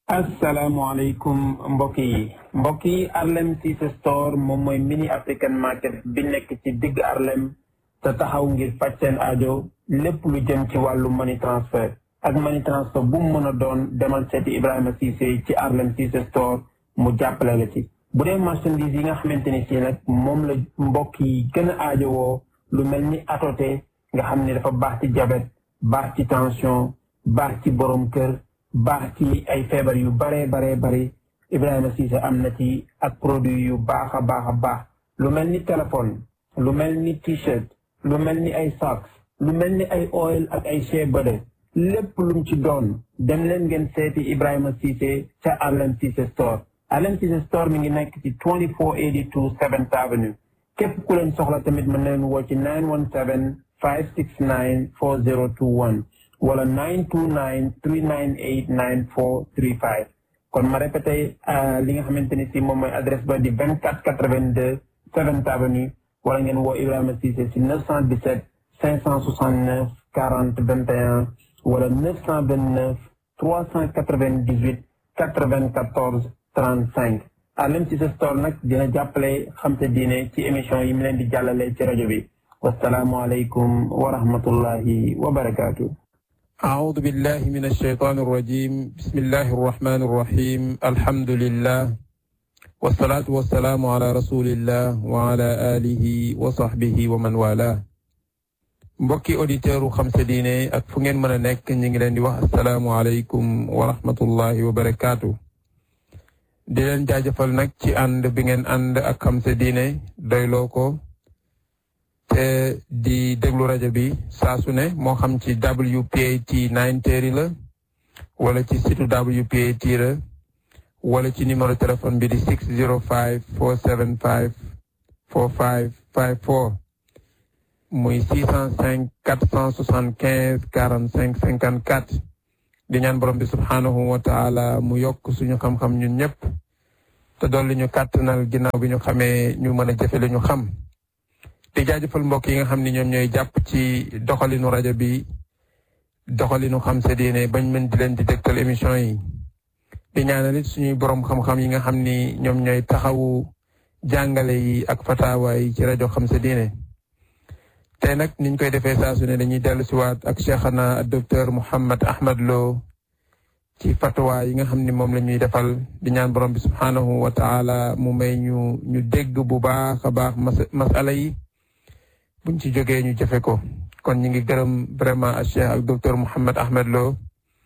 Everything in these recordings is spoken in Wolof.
asalaamaaleykum mbokk yi mbokk yi Harlem Cissé Store moom mooy mini African market bi nekk ci digg Harlem te taxaw ngir faj seen aajo lépp lu jëm ci wàllu money transfer ak money transfer bu mu mën a doon demal seeti Ibrahima Cissé ci Harlem Cissé Store mu jàppale la ci. bu dee marchandise yi nga xamante ni ci nag moom la mbokk yi gën a aajowoo lu mel ni atoté nga xam ne dafa baax ci diabète baax ci tension baax ci borom kër. baax ci ay feebar yu baree baree bari Ibrahima Cissé am na ci ak produit yu baax a baax a baax lu mel ni téléphone lu mel ni t-shirt lu mel ni ay socks lu mel ni ay oil ak ay shea butter lépp lum ci doon dem leen ngeen seeti Ibrahima Cissé ca Harlem Cissé Store Harlem Cissé Store mi ngi nekk ci 2482 7th Avenue képp ku leen soxla tamit mën na leen woo ci 917 569 4021 wala 929 398 9435 kon ma répété li nga xamante ni si moom mooy adresse ba di 2482 7th Avenue wala ngeen woo Ibrahima Cissé si 917 569 40 21 wala 929 398 94 35 Harlem Cissé Store nag dina jàppale xam sa diine ci émission yi mu leen di jàllale ci rajo bi wasalaamualeykum wa rahmatullahi wa barakaatu. أعوذ بالله من الشيطان الرجيم بسم الله الرحمن الرحيم الحمد لله والصلاة والسلام على رسول الله وعلى آله وصحبه ومن والاه mbokki auditeur u xam sa diine ak fu ngeen mën a nekk ñu ngi leen di wax asalaamualeykum wa rahmatullahi wa barakaatu di leen jaajëfal nag ci ànd bi ngeen ànd ak xam sa diine doyloo ko te di déglu rajo bi saa su ne moo xam ci WPAT 930 la wala ci site WPAT la wala ci numéro téléphone bi di 605 475 4554 muy 605 475 45 54 di ñaan borom bi subhanahu wa taala mu yokk suñu xam-xam ñun ñëpp te dolli ñu kàttanal ginnaaw bi ñu xamee ñu mën a jëfe li ñu xam di jaajëfal mbokk yi nga xam ni ñoom ñooy jàpp ci doxalinu rajo bi doxalinu xam sa diine bañ mën di leen di dégtal émission yi di ñaanal it suñuy borom xam-xam yi nga xam ni ñoom ñooy taxawu jàngale yi ak fatawa yi ci rajo xam sa diine tey nag niñ koy defee saa su ne dañuy dellu siwaat ak cheikhana docteur Mouhammad Ahmad Lo ci fatwa yi nga xam ni moom la ñuy defal di ñaan borom bi subhanahu wa taala mu may ñu ñu dégg bu baax a baax masala yi buñ ci jógee ñu jëfe ko kon ñu ngi gërëm vraiment a cheikh ak docteur Mouhammad Ahmed Lo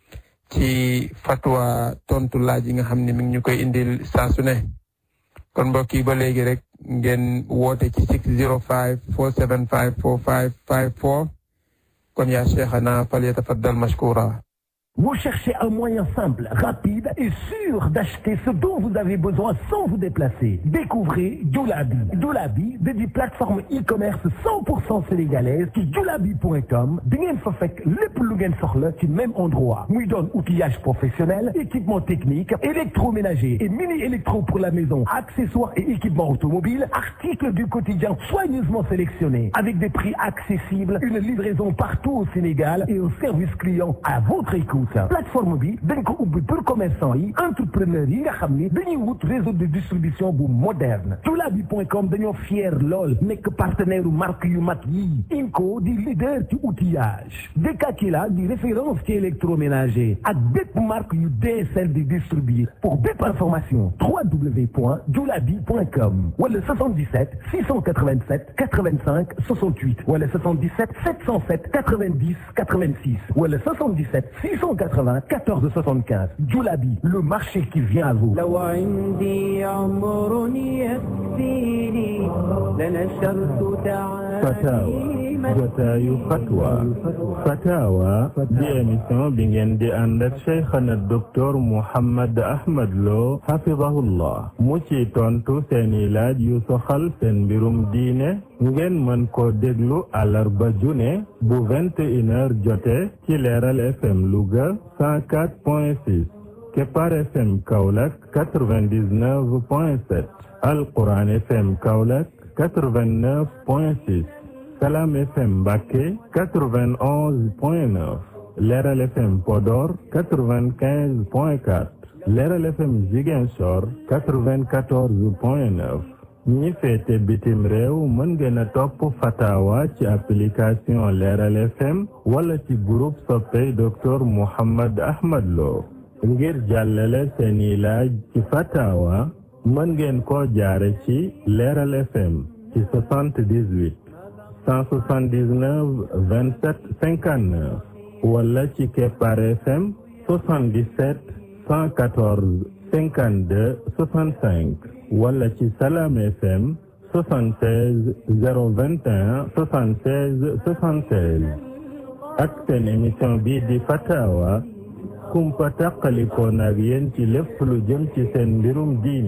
ci fatwa tontu laaj yi nga xam ne mi ngi ñu koy indil saa su ne kon mbokk yi ba léegi rek ngeen woote ci 605 475 4554 kon yaa cheikhana fal yatafaddal mashkura Vous cherchez un moyen simple, rapide et sûr d'acheter ce dont vous avez besoin sans vous déplacer. Découvrez Doulabi. Doulabi, de des plateformes e-commerce 100% sénégalaises ci doulabi.com di ngeen fa fekk lépp lu ngeen soxla ci même endroit. muy doon outillage professionnel, équipement technique, électroménager et mini-électro pour la maison, accessoires et équipements automobiles, articles du quotidien soigneusement sélectionnés, avec des prix accessibles, une livraison partout au Sénégal et un service client à votre écoute. plateforme bi dañ ko ubbi pour commerçant yi entrepreneur yi nga xam ni dañuy wut réseau de distribution bu moderne doulabi.com dañoo fier lool nekk partenaire u marque yu mag yi Inco di leader ci outillage Dekakila di référence ci électroménager ak bépp marque yu DSL di distribuer pour bépp information www.doulabi.com wala 77 687 85 68 wala 77 707 90 86 wala 77 600 80 14 75 Djoulabi, le marché qui vient à vous. لو عندي عمر يكفيني لنشرت Fatawa jotaayu fatwa fatawa di émission bi ngeen di ànd ak cheikhana docteur Mouhammad Ahmad Lo hafidahullah mu ci tontu seeni laaj yu soxal seen mbirum diine ngeen mën ko déglu àllarba june bu vingt et une heures jote ci leeral FM Louga cent quatre point six Kepar FM Kaolack quatre-vingt-dix-neuf point sept Alquran FM Kaolack quatre-vingt-neuf point six Salam FM Mbacké 91 point 9 Leral FM Podor 95 point 4 Leeral FM Ziguinchor 94 point 9 ñi féete bitim réew mën ngeen a topp fatawa ci application Leeral FM wala ci groupe soppey docteur Mouhammad Ahmad Lo ngir jàllale seeni laaj ci fatawa mën ngeen koo jaare ci Leeral FM ci 78 179 27 59 wala ci Kepar FM 77 114 52 65 wala ci Salam FM 76 021 76 76 ak seen émission bii di Fatawa kumpa tàqalikoon ak yéen ci lépp lu jëm ci seen mbirum diine